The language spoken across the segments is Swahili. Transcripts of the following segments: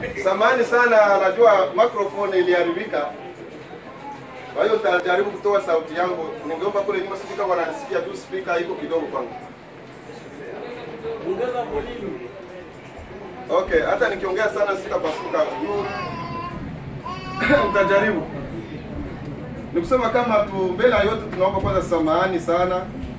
Samahani sana, najua microphone iliharibika. Kwa hiyo nitajaribu kutoa sauti yangu. Ningeomba kule nyuma sijui kama wananisikia tu, speaker iko kidogo kwangu. Okay, hata nikiongea sana sitapasuka. Juu Nitajaribu. Ni kusema kama tu mbele ya yote tunaomba kwanza samahani sana.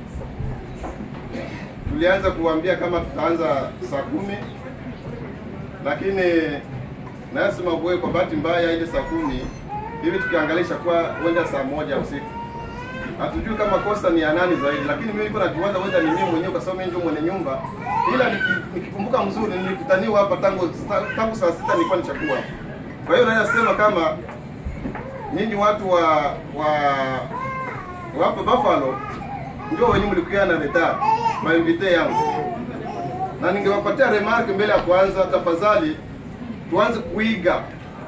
Tulianza kuambia kama tutaanza saa kumi lakini nasema bwe, kwa bahati mbaya ile saa kumi hivi tukiangalisha kwa huenda saa moja usiku. Hatujui kama kosa ni ya nani zaidi, lakini mimi niko najiwaza huenda ni mimi mwenyewe, kwa sababu mimi ndio mwenye nyumba. Ila niki- nikikumbuka mzuri, nilikutaniwa hapa tangu tangu saa sita nilikuwa nichakua. Kwa hiyo naweza sema kama nyinyi watu wa wa wa hapa Buffalo ndio wenyewe mlikuwa na leta mainvite yangu na ningewapatia remark mbele ya kwanza, tafadhali tuanze kuiga.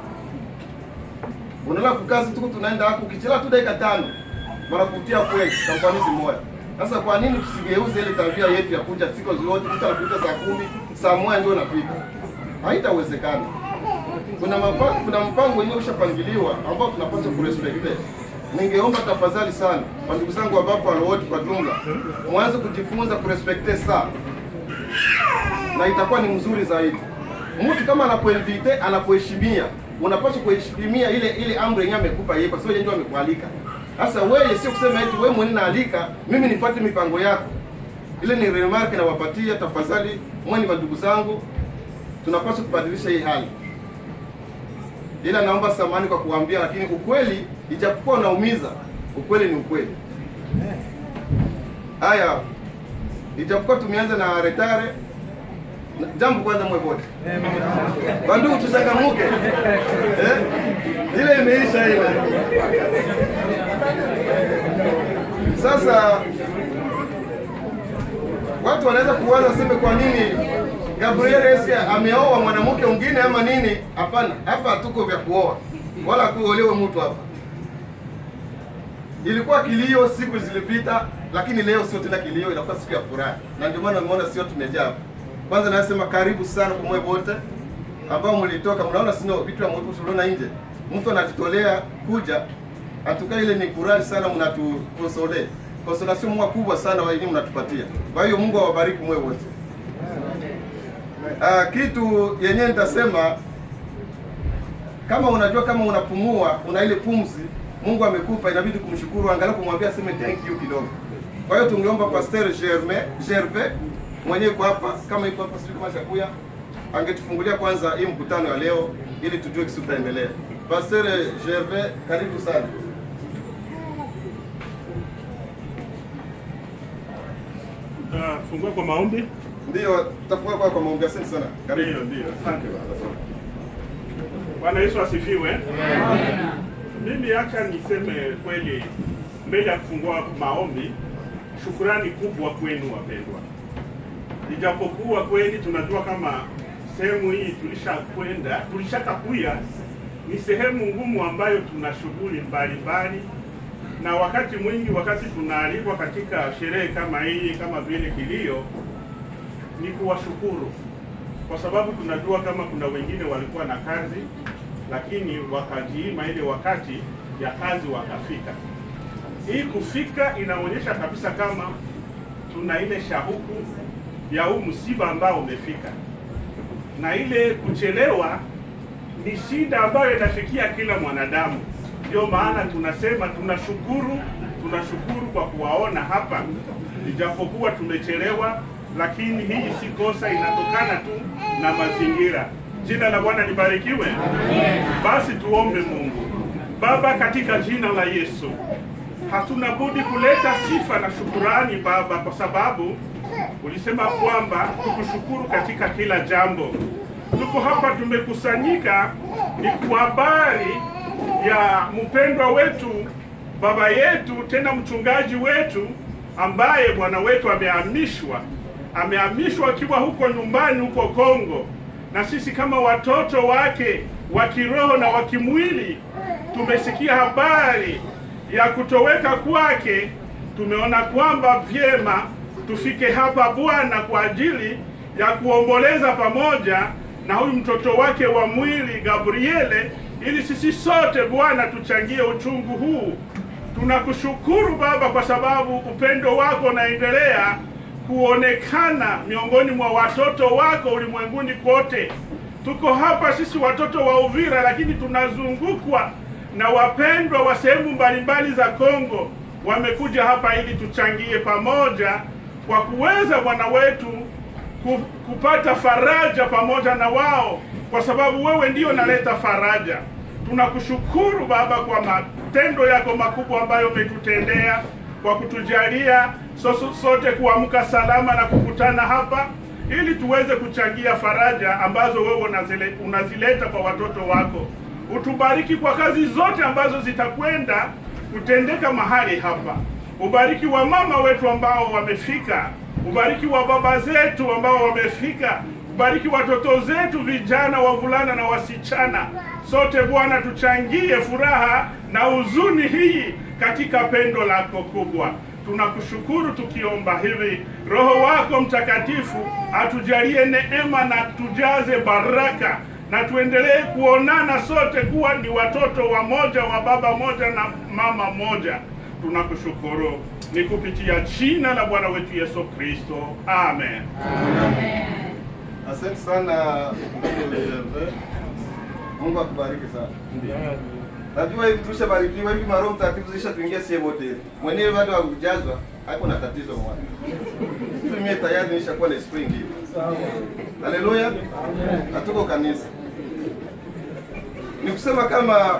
Unaona kukazi tuko tunaenda hapo, ukichelewa tu dakika tano wanakutia kweli kwa ufanisi moja. Sasa kwa nini tusigeuze ile tabia yetu ya kuja siku zote, mtu anakuja saa kumi, saa moja ndio unafika? Haitawezekana. Kuna mapa, kuna mpango wenyewe ushapangiliwa ambao tunapaswa kurespecte. Ningeomba tafadhali sana kwa ndugu zangu wa Buffalo wote kwa jumla, mwanze kujifunza kurespecte saa na itakuwa ni mzuri zaidi. Mtu kama anapoinvite anapoheshimia, unapaswa kuheshimia ile ile amri yenyewe amekupa yeye, kwa sababu yeye ndio amekualika. Sasa wewe sio kusema eti wewe mwenyewe naalika mimi nifuate mipango yako. Ile ni remark nawapatia, tafadhali mwe ni ndugu zangu, tunapaswa kubadilisha hii hali. Ila naomba samani kwa kuambia, lakini ukweli ijapokuwa unaumiza, ukweli ni ukweli. Haya, ijapokuwa tumeanza na retare na- jambo kwanza mwe wote bandugu tuchangamuke eh? ile imeisha ile sasa watu wanaweza kuwaza seme kwa nini Gabriel Esia ameoa mwanamke mwingine ama nini hapana hapa hatuko vya kuoa wala kuolewe mtu hapa ilikuwa kilio siku zilipita, lakini leo sio tena kilio, inakuwa siku ya furaha, na ndio maana umeona sio tumejaa hapa. Kwanza nasema karibu sana kwa moyo wote ambao mlitoka, mnaona sino vitu vya mtu tuliona nje, mtu anajitolea kuja atuka, ile ni furaha sana, mnatukonsole konsolation mwa kubwa sana wa elimu mnatupatia. Kwa hiyo Mungu awabariki moyo wote. Ah, kitu yenyewe nitasema kama unajua kama unapumua una ile pumzi Mungu amekupa, inabidi kumshukuru, angalau kumwambia aseme thank you kidogo. Kwa hiyo tungeomba Pasteur Germain Gervais mwenyewe kwa hapa, kama yuko hapa, sijui kama shakuya, angetufungulia kwanza hii mkutano ya leo ili tujue kisi tutaendelea. Pasteur Gervais, karibu sana. Tutafungua kwa maombi. Ndio, tutafunga kwa kwa maombi. Asante sana. Karibu. Ndio, ndio. Asante baba. Bwana Yesu asifiwe. Mimi acha niseme kweli mbele ya kufungua maombi, shukurani kubwa kwenu wapendwa. Ijapokuwa kweli tunajua kama sehemu hii tulishakwenda, tulishakakuya ni sehemu ngumu ambayo tuna shughuli mbalimbali, na wakati mwingi, wakati tunaalikwa katika sherehe kama hii, kama vile kilio, ni kuwashukuru kwa sababu tunajua kama kuna wengine walikuwa na kazi lakini wakajiima ile wakati ya kazi wakafika. Hii kufika inaonyesha kabisa kama tuna ile shauku ya huu msiba ambao umefika, na ile kuchelewa ni shida ambayo inafikia kila mwanadamu. Ndio maana tunasema tunashukuru, tunashukuru kwa kuwaona hapa, ijapokuwa tumechelewa, lakini hii si kosa, inatokana tu na mazingira. Jina la Bwana libarikiwe. Basi tuombe Mungu. Baba, katika jina la Yesu, hatuna budi kuleta sifa na shukurani Baba, kwa sababu ulisema kwamba tukushukuru katika kila jambo. Tuko hapa tumekusanyika ni kwa habari ya mpendwa wetu, baba yetu, tena mchungaji wetu ambaye bwana wetu amehamishwa, amehamishwa akiwa huko nyumbani huko Kongo, na sisi kama watoto wake wa kiroho na wa kimwili tumesikia habari ya kutoweka kwake. Tumeona kwamba vyema tufike hapa Bwana kwa ajili ya kuomboleza pamoja na huyu mtoto wake wa mwili Gabriele, ili sisi sote Bwana tuchangie uchungu huu. Tunakushukuru Baba kwa sababu upendo wako unaendelea kuonekana miongoni mwa watoto wako ulimwenguni kote. Tuko hapa sisi watoto wa Uvira, lakini tunazungukwa na wapendwa wa sehemu mbalimbali za Kongo. Wamekuja hapa ili tuchangie pamoja kwa kuweza Bwana wetu ku- kupata faraja pamoja na wao, kwa sababu wewe ndio naleta faraja. Tunakushukuru Baba kwa matendo yako makubwa ambayo umetutendea kwa kutujalia so- sote kuamka salama na kukutana hapa ili tuweze kuchangia faraja ambazo wewe unazile, unazileta kwa watoto wako. Utubariki kwa kazi zote ambazo zitakwenda kutendeka mahali hapa. Ubariki wa mama wetu ambao wamefika, ubariki wa baba zetu ambao wamefika, ubariki watoto zetu vijana, wavulana na wasichana. Sote Bwana, tuchangie furaha na huzuni hii katika pendo lako kubwa. Tunakushukuru tukiomba hivi, Roho wako Mtakatifu atujalie neema na tujaze baraka na tuendelee kuonana sote kuwa ni watoto wa moja wa baba moja na mama moja. Tunakushukuru ni kupitia jina la Bwana wetu Yesu Kristo, amen. Asante sana ndugu Gervais. Mungu akubariki sana. Najua hivi tushabarikiwa hivi maroho mtakatifu zishatuingia sie wote hivi. Mwenyewe bado hakujazwa, hapo na tatizo mwana. Hivi mimi tayari nishakuwa na spring hivi. Haleluya. Hatuko kanisa. Ni kusema kama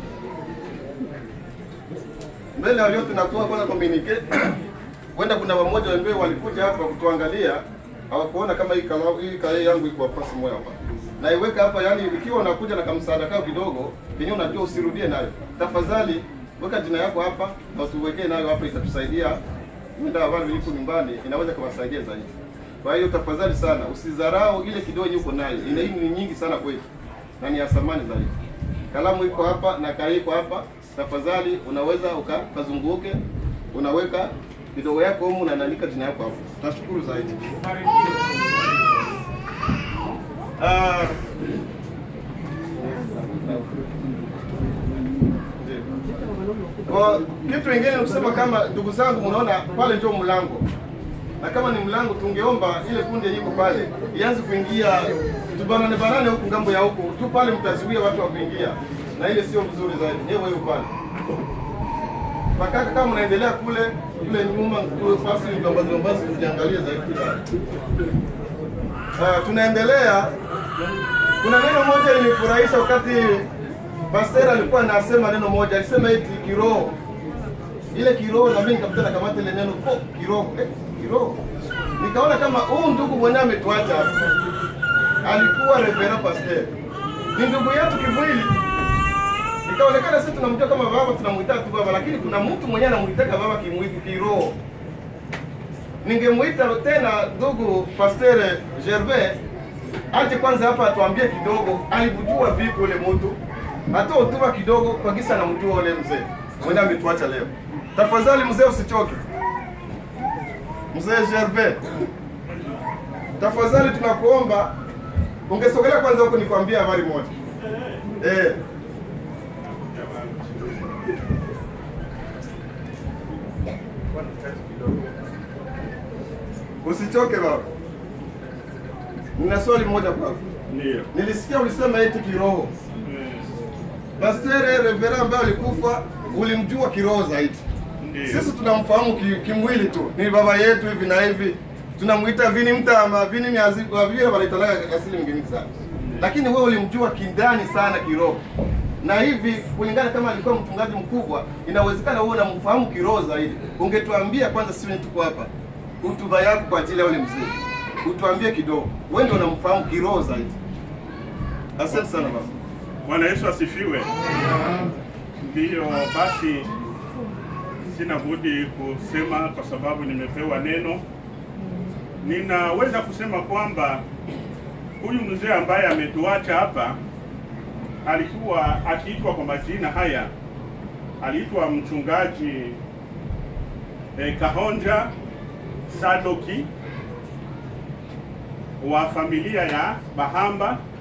mbele ya yote nakuwa kwanza communicate. Wenda kuna wamoja ambao walikuja hapa kutuangalia hawakuona kama hii kalamu hii kalamu yangu iko nafasi moja hapa. Na iweka hapa yani ikiwa unakuja na kamsaada kao kidogo, penye unajua usirudie nayo. Tafadhali weka jina yako hapa na tuwekee nayo hapa itatusaidia. Ndio wale wliko nyumbani inaweza kuwasaidia zaidi. Kwa hiyo tafadhali sana usidharau ile kidogo yuko nayo. Ina hii ni nyingi sana kwetu. Na ni ya thamani zaidi. Kalamu iko hapa na kai iko hapa. Tafadhali unaweza uka- ukazunguke unaweka kidogo yako humu na naandika jina yako hapo. Nashukuru zaidi. Ah. Kwa kitu kingine ni kusema kama ndugu zangu, mnaona pale ndio mlango, na kama ni mlango, tungeomba ile kundi iko pale ianze kuingia, tubanane banane huku ngambo ya huku tu pale, mtazuia watu wa kuingia, na ile sio vizuri zaidi. Nyewe hiyo pale Makaka, kama unaendelea kule kule nyuma kule fasi ambazo ambazo tujiangalie zaidi pale. Ah, tunaendelea. Kuna neno moja ilinifurahisha wakati Pastor alikuwa anasema neno moja, alisema eti kiroho. Ile kiroho na mimi nikakuta na kamata ile neno oh, kiroho. Eh, kiroho. Nikaona kama huu ndugu mwenyewe ametuacha hapa. Alikuwa reverend pastor. Ni ndugu yetu kimwili. Ikaonekana sisi tunamjua kama baba, tunamuita tu baba, lakini kuna mtu mwenyewe anamuitaka baba kimwili kiroho. Ningemuita tena ndugu Pastor Gervais aje kwanza hapa atuambie kidogo alimjua vipi ule mtu, atoe hotuba kidogo kwa kisa anamjua ule mzee mwenye ametuacha leo. Tafadhali mzee, usichoke. Mzee Gervais, tafadhali tunakuomba ungesogelea kwanza huko nikwambie habari moja eh. Usichoke baba. Nina swali moja kwako. Ndio. Nilisikia ulisema eti kiroho. Pastor Revera ambaye alikufa ulimjua kiroho zaidi. Ndio. Sisi tunamfahamu ki, kimwili tu. Ni baba yetu hivi na hivi. Tunamuita vini mtama, vini miazi, wa vile wanaitalaga asili mgeni sana. Lakini wewe ulimjua kindani sana kiroho. Na hivi kulingana kama alikuwa mchungaji mkubwa, inawezekana wewe unamfahamu kiroho zaidi. Ungetuambia kwanza, sisi tuko hapa. Hotuba yako kwa ajili ya ule mzee. Utuambie kidogo. Wewe ndio unamfahamu kiroho zaidi. Asante sana baba. Bwana Yesu asifiwe. Ndiyo, basi sina budi kusema kwa sababu nimepewa neno. Ninaweza kusema kwamba huyu mzee ambaye ametuacha hapa alikuwa akiitwa kwa majina haya, aliitwa mchungaji eh, Kahonja Sadoki wa familia ya Bahamba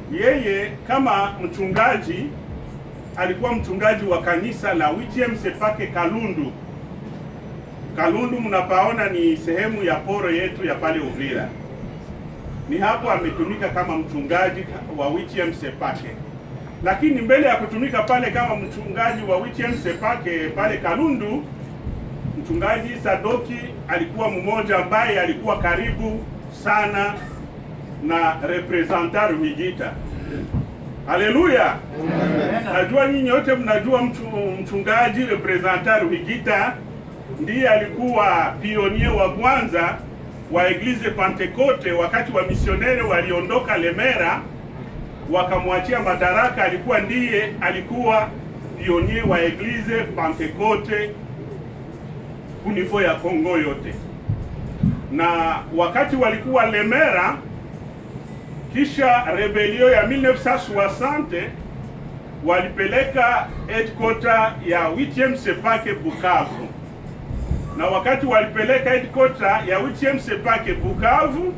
yeye kama mchungaji alikuwa mchungaji wa kanisa la WTM Sepake Kalundu. Kalundu mnapaona ni sehemu ya poro yetu ya pale Uvira. Ni hapo ametumika kama mchungaji wa WTM Sepake, lakini mbele ya kutumika pale kama mchungaji wa WTM Sepake pale Kalundu, mchungaji Sadoki alikuwa mmoja ambaye alikuwa karibu sana na representant Ruhigita. Haleluya! Najua nyinyi wote mnajua mchu, mchungaji representant Ruhigita ndiye alikuwa pionier wa kwanza wa Eglise Pentecote wakati wa misionere waliondoka Lemera wakamwachia madaraka, alikuwa ndiye alikuwa pionier wa Eglise Pentecote kunifo ya Kongo yote. Na wakati walikuwa Lemera, kisha rebelio ya 1960 walipeleka headquarter ya 8 Sepake Bukavu, na wakati walipeleka headquarter ya 8 Sepake Bukavu,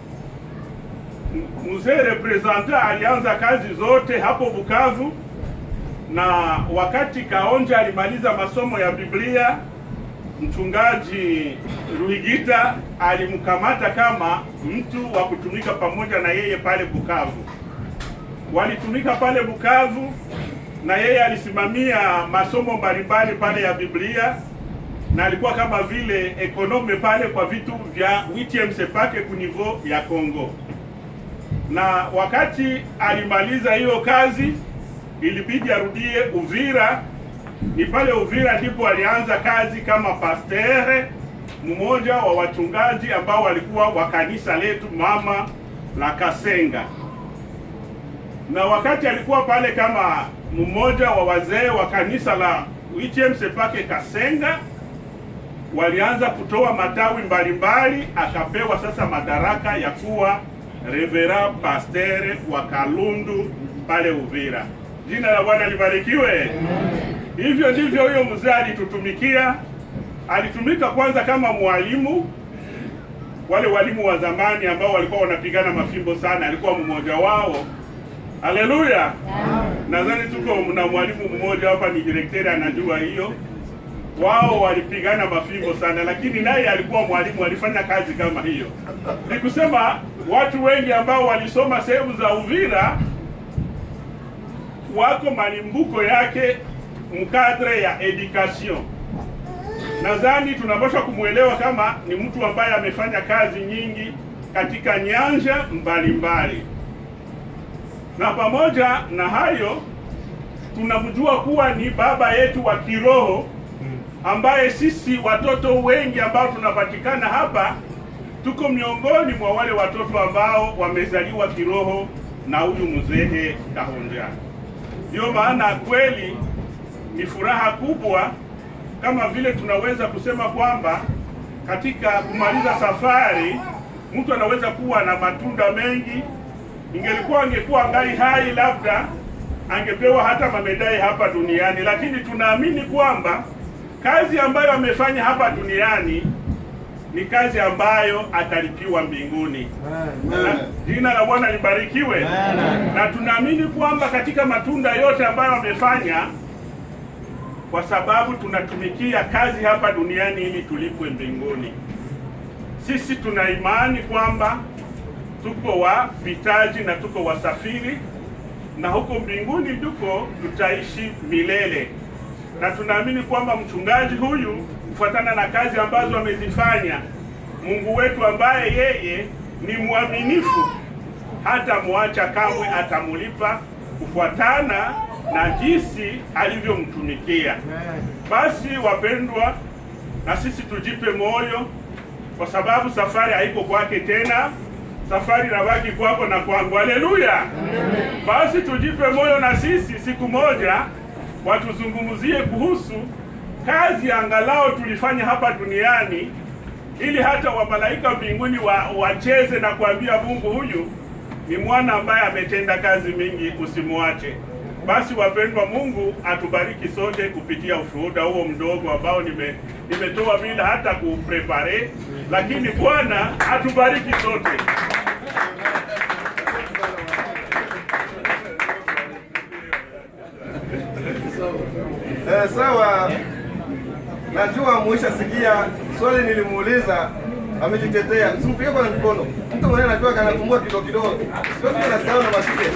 mzee representant alianza kazi zote hapo Bukavu, na wakati Kaonja alimaliza masomo ya Biblia, mchungaji Ruhigita alimkamata kama mtu wa kutumika pamoja na yeye pale Bukavu. Walitumika pale Bukavu na yeye alisimamia masomo mbalimbali pale ya Biblia na alikuwa kama vile ekonome pale kwa vitu vya WTM Sepake kunivo ya Kongo. Na wakati alimaliza hiyo kazi, ilibidi arudie Uvira. Ni pale Uvira ndipo alianza kazi kama pastere, mmoja wa wachungaji ambao walikuwa wa kanisa letu mama la Kasenga. Na wakati alikuwa pale kama mmoja wa wazee wa kanisa la WTM Sepake Kasenga, walianza kutoa matawi mbalimbali, akapewa sasa madaraka ya kuwa revera pastere wa Kalundu pale Uvira. Jina la Bwana libarikiwe. Hivyo ndivyo huyo mzee alitutumikia. Alitumika kwanza kama mwalimu, wale walimu wa zamani ambao walikuwa wanapigana mafimbo sana, alikuwa mmoja wao. Haleluya! Nadhani tuko na mwalimu mmoja hapa, ni direkteri anajua hiyo. Wao walipigana mafimbo sana, lakini naye alikuwa mwalimu, alifanya kazi kama hiyo. Ni kusema watu wengi ambao walisoma sehemu za Uvira wako malimbuko yake mkadre ya education. Nadhani tunapaswa kumwelewa kama ni mtu ambaye amefanya kazi nyingi katika nyanja mbalimbali, na pamoja na hayo tunamjua kuwa ni baba yetu wa kiroho ambaye sisi watoto wengi ambao tunapatikana hapa tuko miongoni mwa wale watoto ambao wamezaliwa kiroho na huyu mzee Kahonja. Ndiyo maana kweli ni furaha kubwa, kama vile tunaweza kusema kwamba katika kumaliza safari mtu anaweza kuwa na matunda mengi. Ingelikuwa angekuwa ngali hai, labda angepewa hata mamedai hapa duniani, lakini tunaamini kwamba kazi ambayo amefanya hapa duniani ni kazi ambayo atalipiwa mbinguni. Na jina la Bwana libarikiwe. Na tunaamini kwamba katika matunda yote ambayo amefanya, kwa sababu tunatumikia kazi hapa duniani ili tulipwe mbinguni. Sisi tuna imani kwamba tuko wapitaji na tuko wasafiri, na huko mbinguni ndiko tutaishi milele na tunaamini kwamba mchungaji huyu kufuatana na kazi ambazo amezifanya, Mungu wetu ambaye yeye ni mwaminifu, hata mwacha kamwe, atamulipa kufuatana na jinsi alivyomtumikia. Basi wapendwa, na sisi tujipe moyo, kwa sababu safari haiko kwake tena, safari inabaki kwako na kwangu. Haleluya! Basi tujipe moyo na sisi siku moja watuzungumzie kuhusu kazi angalau tulifanya hapa duniani, ili hata wamalaika mbinguni wa, wacheze na kuambia Mungu, huyu ni mwana ambaye ametenda kazi mingi, usimwache. Basi wapendwa, Mungu atubariki sote kupitia ushuhuda huo mdogo ambao nime nimetoa bila hata kuprepare, lakini Bwana atubariki sote. Eh, sawa. Najua muisha sikia swali nilimuuliza amejitetea. Simpige kwa mkono. Mtu mwenyewe anajua kanapungua kidogo kidogo. Sio kile nasahau na mashike.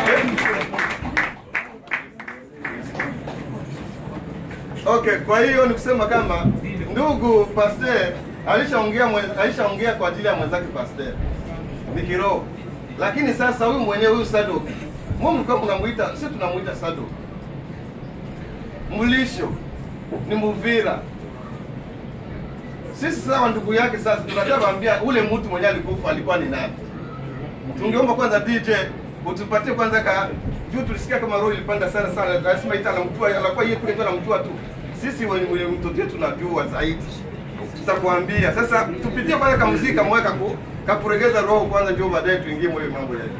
Okay, kwa hiyo ni kusema kama ndugu Pasteur alishaongea mwe- alishaongea kwa ajili ya mwenzake Pasteur. Ni kiroho. Lakini sasa huyu mwenyewe huyu Sadok. Mungu mlikuwa mnamuita, sisi tunamuita Sadok. Mlisho ni Muvira. Sisi sawa ndugu yake sasa tunataka kuambia ule mtu mwenye alikufa alikuwa ni nani? Tungeomba kwanza DJ utupatie kwanza ka juu tulisikia kama roho ilipanda sana sana, lazima ita anamjua, anakuwa yeye kule ndio anamjua tu. Sisi wenye wenye mtoto wetu tunajua zaidi, tutakwambia sasa. Tupitie kwanza ka muziki kamweka ku kakuregeza roho kwanza, ndio baadaye tuingie mwe mambo yetu.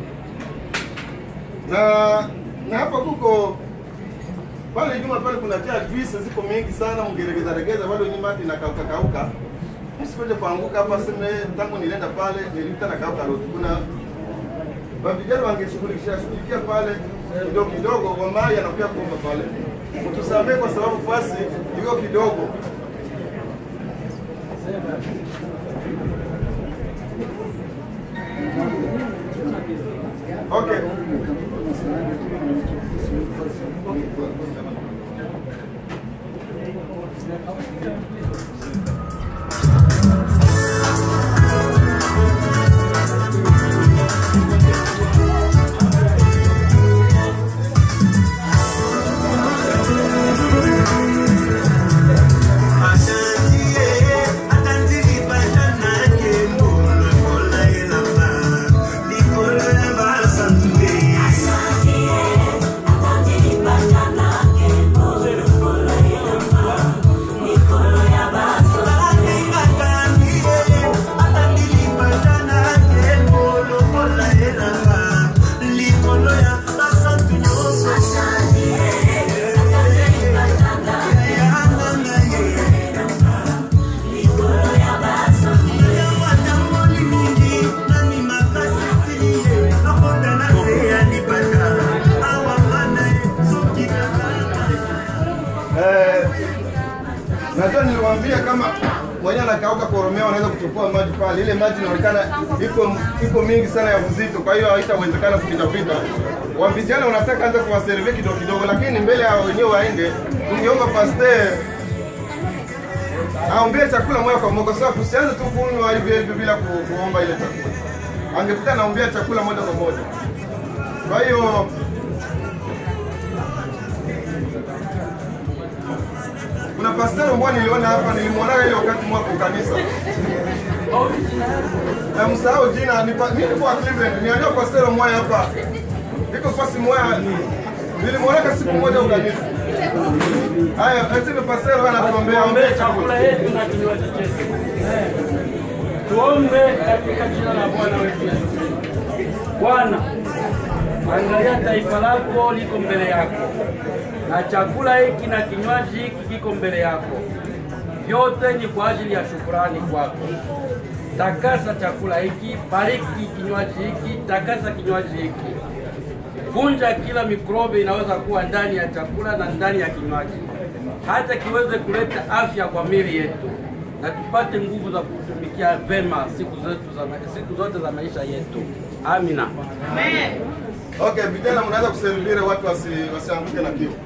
Na na hapa kuko pale nyuma pale kuna tia juice ziko mingi sana, mngeregeza regeza bado nyuma hati na kauka kauka. Msikoje kuanguka hapa, sema tangu nilienda pale nilikuta na kauka road. Kuna wa vijana wangeshughulikia shughulikia pale kidogo kidogo, wa mai anakuja kuomba pale. Mtusamee kwa sababu fasi iko kidogo. Okay. Eh, najua niliwaambia kama mwenye anakauka koromeo anaweza kuchukua maji pale. Ile maji inaonekana iko iko mingi sana ya uzito, kwa hiyo haitawezekana kupita pita. Wa vijana unataka anza kuwaservia kidogo kidogo, lakini mbele ya wenyewe waende, tungeomba pasteur aombee chakula moja kwa moja, sasa tusianze tu kunywa hivi hivi bila ku, kuomba ile chakula. Angepita anaombea chakula moja kwa moja. Kwa hiyo kuna pastor mmoja niliona hapa, nilimwona ile wakati mwako kanisa na msahau jina, ni pa- mimi niko wa Cleveland, niambia pastor mmoja hapa, iko fasi moja, nilimwona siku moja ukanisa. Haya, aseme pastor anatuombea Tuombe ombea chakula chakula. yetu na kinywaji chetu. Tuombe katika jina la Bwana wetu Yesu. Bwana, angalia taifa lako liko mbele yako, na chakula hiki na kinywaji hiki kiko mbele yako. Vyote ni kwa ajili ya shukurani kwako. Takasa chakula hiki, bariki kinywaji hiki, takasa kinywaji hiki. Vunja kila mikrobe inaweza kuwa ndani ya chakula na ndani ya kinywaji, hata kiweze kuleta afya kwa miili yetu, na tupate nguvu za kutumikia vema siku zetu za ma- siku zote za maisha yetu. Amina. Okay, vijana mnaweza kuservire watu wasi, wasianguke na kiu.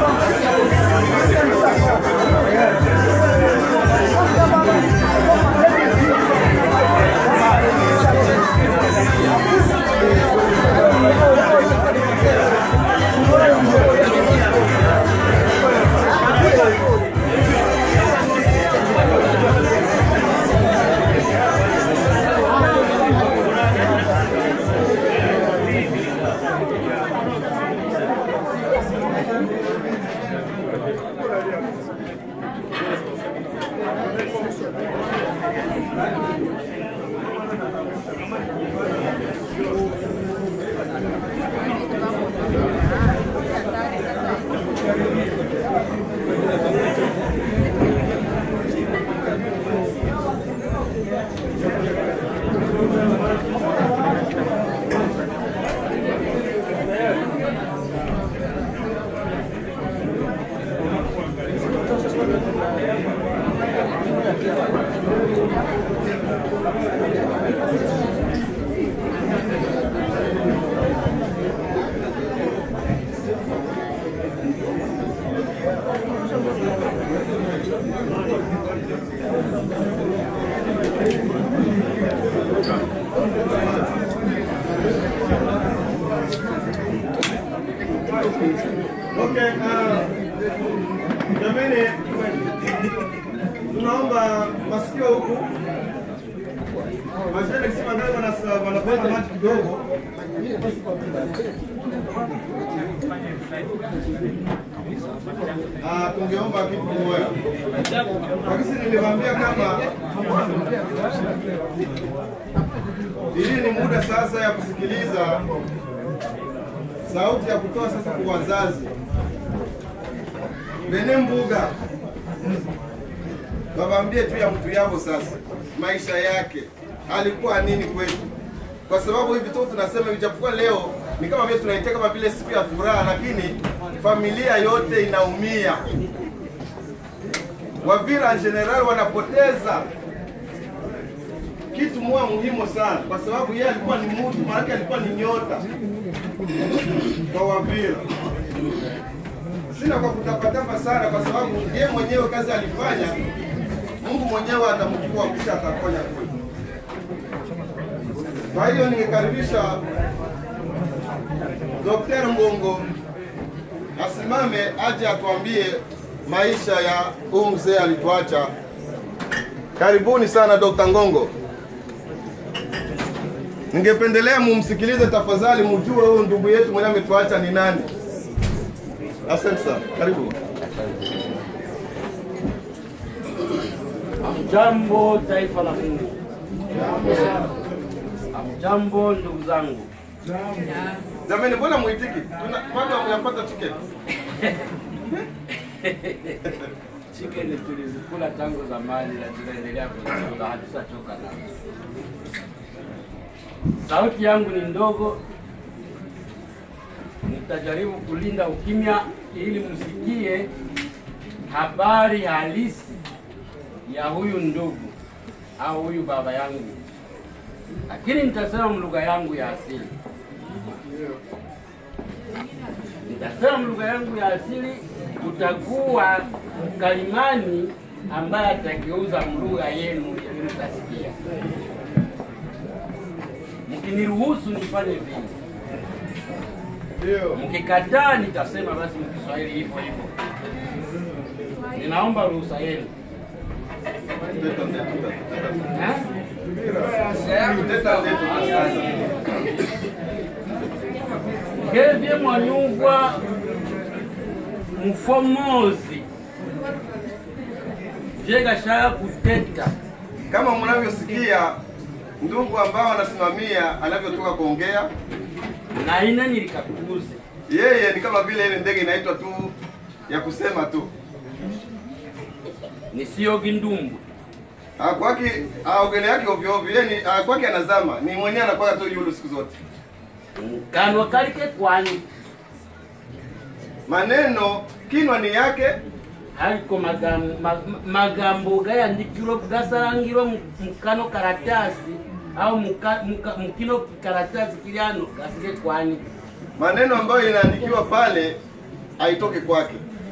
Okay, uh, jamani, tunaomba masikio huku Wazee nikisema ndio wana- wanafanya maji kidogo. Ah, tungeomba kitu kimoja. Lakini niliwaambia kama hii ni muda sasa ya kusikiliza sauti ya kutoa sasa kwa wazazi. Bene Mbuga wawaambie tu ya mtu yao sasa, maisha yake alikuwa nini kwetu, kwa sababu hivi tu tunasema, ijapokuwa leo ni kama vile tunaita kama vile siku ya furaha, lakini familia yote inaumia. Wavira en general wanapoteza kitu moja muhimu sana, kwa sababu yeye alikuwa ni mtu, maanake alikuwa ni nyota kwa Wavira. Sina kwa kutapatapa sana, kwa sababu yeye mwenyewe kazi alifanya, Mungu mwenyewe atamchukua kisha atafanya kwetu. Kwa hiyo ningekaribisha Dr. Mbongo asimame aje atuambie maisha ya huyu mzee alituacha. Karibuni sana Dr. Ngongo. Ningependelea mumsikilize tafadhali, mjue huyu ndugu yetu mwenye ametuacha ni nani. Asante sana, karibu. Hamjambo taifa la Mungu. Hamjambo ndugu zangu. Jamani, mbona mwitiki? Tuna bado hamjapata tiketi. Chicken tulizikula tangu zamani na tunaendelea kuzikula, hatutachoka nazo. Sauti yangu ni ndogo, nitajaribu kulinda ukimya ili msikie habari halisi ya huyu ndugu au huyu baba yangu, lakini nitasema lugha yangu ya asili. Nitasema lugha yangu ya asili, kutakuwa mkalimani ambaye atageuza lugha yenu ili mtasikia. Mkiniruhusu nifanye vile, Ndio. mkikataa nitasema basi mkiswahili hivyo hivyo. Ninaomba ruhusa yenu. Teta, teta, teta. Eh? Teta, teta. ngevye mwanyugwa mfomozi vyegashaka kuteta Kama mnavyosikia ndugu ambao wanasimamia anavyotoka kuongea, na ine nilikakuuze yeye ni kama vile ile ndege inaitwa tu ya kusema tu. nisiogi ndumbu Ah, kwake aogele yake ovyo ovyo, yeye ni ah, kwake anazama, ni mwenyewe anakuwa tu yulu siku zote. kanwa kalike kwani Maneno kinwa ni yake, haliko magambo, ma- magambo gayandikirwe gasarangirwe mu- mukano karatasi au muka- muka- mukino karatasi kiliano gasike kwani maneno ambayo inaandikiwa pale haitoke kwake.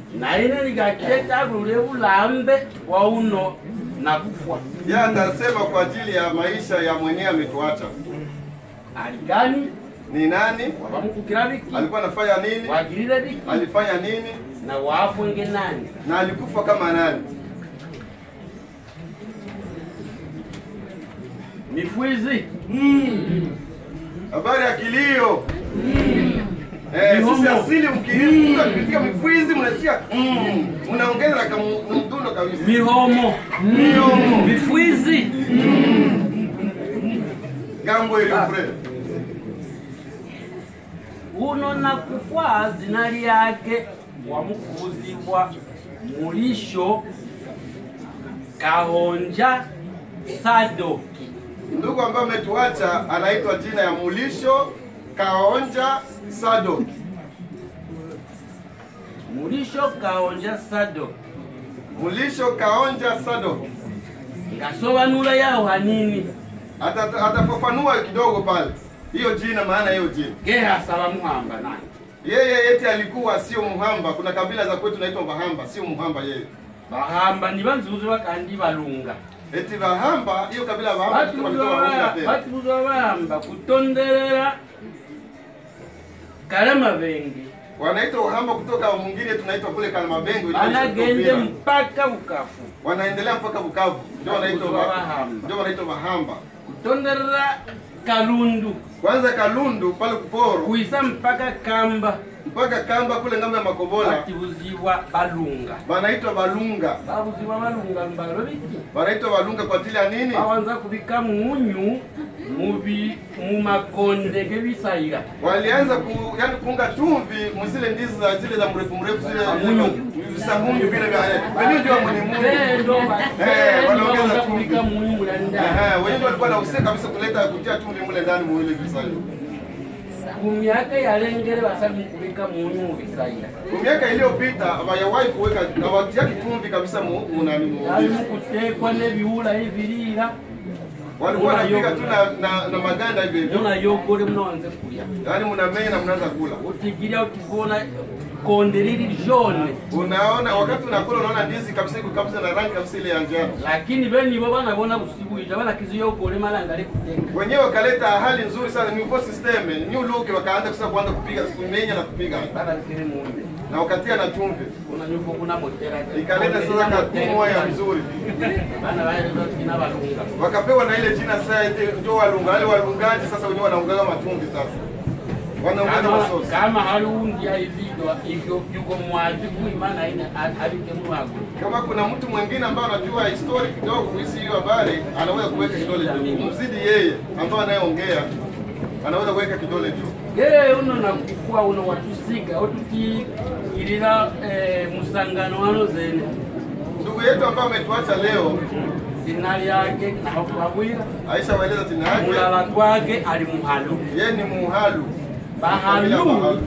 naine likaketagulule bulambe wa uno na kufwa Yeye atasema kwa ajili ya maisha ya mwenyewe ametuacha. aligani Ni nani? wabamukukira biki Alikuwa anafanya nini? wagirire biki Alifanya nini? na wafwenge nani Na alikufa kama nani? mifwizi Habari ya kilio. Eh, sisi Mihomo. asili mkipiga mifwizi mnasikia mm, mnaongeza na kamu- mdundo kabisa. mihomo Miomo. mifwizi Gambo ile Fred. uno na kufwa zina lyake wamukuzibwa mulisho kahonja sadoki Ndugu ambaye ametuacha anaitwa jina ya Mulisho Kaonja Sado. mulisho kahonja sadoki Mulisho Kaonja Sado. ngasobanula yaho hanini Ata- Atafafanua kidogo pale hiyo jina, maana hiyo jina. gehasaba muhamba nani Yeye eti alikuwa sio Muhamba. Kuna kabila za kwetu naitwa Bahamba, sio Muhamba yeye. bahamba ni banzuzwa kandi balunga Eti Bahamba, hiyo kabila ya Bahamba kitu walitoa Bahunda tena. batuzwa bahamba kutonderera kalema bengi Wanaitwa Wahamba kutoka mwingine tunaitwa kule Kalmabengo. inaitwa banagende Ethiopia. mpaka bukafu Wanaendelea mpaka Bukavu. Ndio wanaitwa Kuzwa Ba- Bahamba. ndio wanaitwa Bahamba. kutonderera kalundu Kwanza Kalundu pale Kuporo kuisa mpaka kamba mpaka Kamba kule ngambo ya Makobola batibuzibwa balunga wanaitwa Balunga. babuzibwa balunga mbalo biki Wanaitwa Balunga kwa ajili ya nini? bawanza kubika munyu mubi mumakonde gebisayira Walianza ku, yani kuunga chumvi mzile ndizi za zile za mrefu mrefu zile Samunyu. visamunyu vile vya wenyewe ndio mwenye Mungu. Bendo Eh, wanaongeza bawanza chumvi. kubika munyu mulanda Ehe, wenyewe ndio walikuwa wanahusika kabisa kuleta kutia chumvi mule ndani mwile visayo. ku myaka yalengere basabi kubika munyu mubisayira Kwa miaka iliyopita hawajawahi kuweka hawatia chumvi kabisa mu mu nani mu. yalimu kutekwa nebiwula ebirira Walikuwa wanapika tu na, na, na maganda hivyo hivyo. munayogole munawanze kulya Yaani mnamenya na mnaanza kula. utigirya ukibona konde lili jone Unaona wakati unakula unaona ndizi kabisa iko kabisa na rangi kabisa ile ya njano. lakini benibo banabona busibuija banakiziyogole malangale kutenga Wenyewe wakaleta hali nzuri sana new voice system, new look wakaanza sasa kuanza kupiga kumenya na kupiga babalikire munde na wakatia na chumvi. unanyuka kuna motera Ikaleta sasa katumu moya mzuri. bana baeleza kina balunga Wakapewa na ile jina sasa eti ndio walunga. Wale walungaji sasa wenyewe wanaungaga machumvi sasa. Wanaongeza kama masosi. kama hali undi aividwa ivyo yuko mwazi kuimana ina alike mwago Kama kuna mtu mwingine ambaye anajua history kidogo kuhusu hiyo habari, anaweza kuweka kidole juu. Mzidi yeye ambaye anayeongea anaweza kuweka kidole juu. gere uno nakufwa uno watusiga otutikirira eh, musangano wano zene Ndugu yetu ambaye ametuacha leo, zina lyake nakwabwira Aisha waeleza jina yake. mulala gwake ali muhalu Yeye ni Muhalu. Kabila bahalu Bahalu.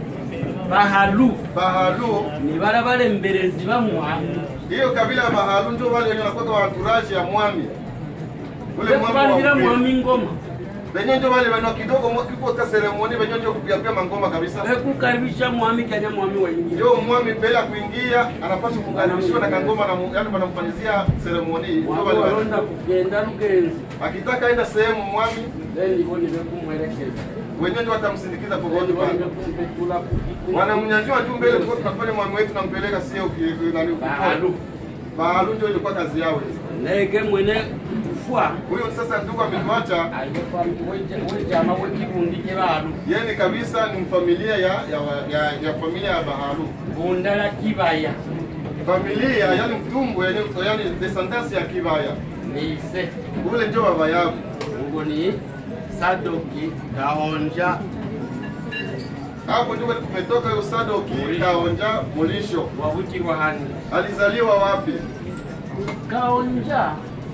bahalu Bahalu, ni bala balemberezi bamuhalu hiyo kabila ya Bahalu ndio wale wenye wanakuwa wa entourage ya mwami. Ule mwami wa bekubalira upili. mwami ngoma Wenyewe ndio wale wenye kidogo mwa- kipo ka ceremony wenyewe ndio kupiga pia mangoma kabisa. bekukaribisha mwami kanya mwami waingia Ndio mwami mbele ya kuingia anapaswa kukaribishwa na kangoma na mu- yaani wanamfanyizia ceremony. Ndio mwami wale wale. walonda kugenda lugenzi Akitaka aenda sehemu mwami then ivo nivekumwelekeza wenyewe ndio watamsindikiza popote pale. nivekumpetura Wanamnyanyua tu mbele, tulikuwa tunafanya mwami wetu nampeleka sio ki- nani bahalu Bahalu ndio ilikuwa kazi yao. nege mwene kufwa Huyo sasa ndugu ametuacha, wejama wekibundi ke bahalu yeye ni kabisa ni familia ya ya, ya, ya familia ya Bahalu. bundala kibaya Familia yani mtumbo yani, yani descendance ya Kibaya. nise Ule ndio baba yao. ubwo ni sadoki gahonja Hapo ndio tumetoka hiyo Sadoki Kaonja Mulisho. wabutirwa hani Alizaliwa wapi? gahonja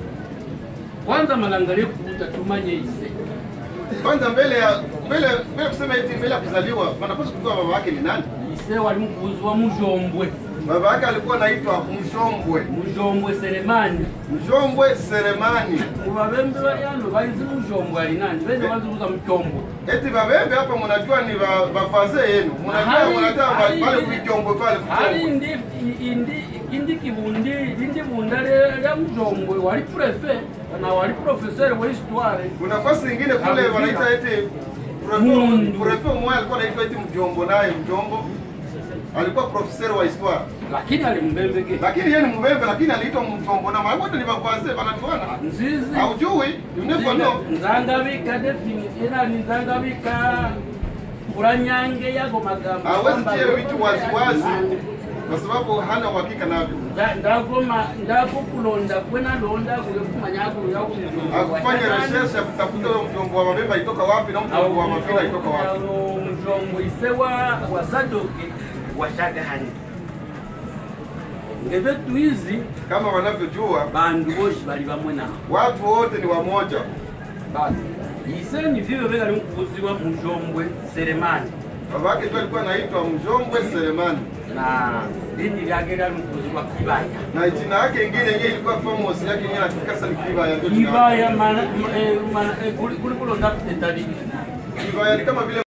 kwanza malangale kuuta tumanye ise Kwanza mbele ya mbele mbele kusema eti mbele ya kuzaliwa, wanapaswa kujua baba yake ni nani. ise wali mukuzwa mujombwe Baba yake alikuwa anaitwa Mjombwe, mujombwe selemani Mjombwe Selemani. muvavembe vayano vaizi mujombwe ali nani vene vaziuza muchombo Eti babembe hapa mnajua ni ba- bafaze yenu, mnajua Hali- mnataka hali- pale kuichombo pale ali kuchombo. ndi indi indi kivundi lindi vunda lya mujombwe wali prefe na wali profesere wa histoire Kuna nafasi nyingine kule Hakufika. wanaita eti Mundu. prefe mmoja alikuwa anaitwa eti Mjombo, naye Mjombo alikuwa profeseur wa histoire, lakini ali mbembeke lakini yeye ni mbembe, lakini aliitwa Mjombo na mara wote ni bafaze banatuana. nzizi Haujui, you never know. nzangabika defini ila ni nzangabika kuranyange yago magambo Hawezi kwamba- tia vitu waziwazi kwa sababu hana uhakika navyo. Nda- ndagoma ndakukulonda kwena londa kule kumanyaku Akufanya research ya kutafuta huyo mjombo wa mabembe alitoka wapi na mjombo wa mapira alitoka wapi. mjombo ise wa wa sadoki washagahani ngevetu izi Kama wanavyojua bandu boshi bali bamwe nao watu wote ni wamoja. basi ise ni vivyo vekali mkubuziwa mujombwe seremani Baba yake ndio alikuwa anaitwa Mjombwe Selemani na lindi lyake lyali mkubuziwa kibaya na jina yake ingine yenyewe ilikuwa famous yake yenyewe na Kikasa ni Kibaya ndio jina yake. kibaya mana- eh, mana- eh, kuli kuli kulonda etabili Kibaya ni kama vile